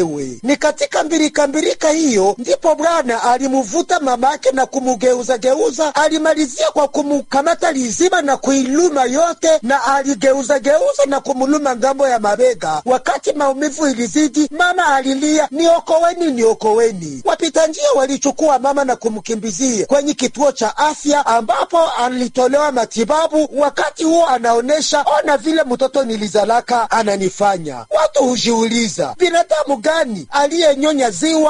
We. Ni katika mbirika mbirika hiyo ndipo bwana alimvuta mamake na kumugeuza geuza, alimalizia kwa kumukamata lizima na kuiluma yote, na aligeuza geuza na kumuluma ngambo ya mabega. Wakati maumivu ilizidi, mama alilia, niokoweni, niokoweni. Wapita njia walichukua mama na kumkimbizia kwenye kituo cha afya ambapo alitolewa matibabu. Wakati huo anaonesha, ona vile mtoto nilizalaka ananifanya. Watu hujiuliza binadamu gani aliyenyonya ziwa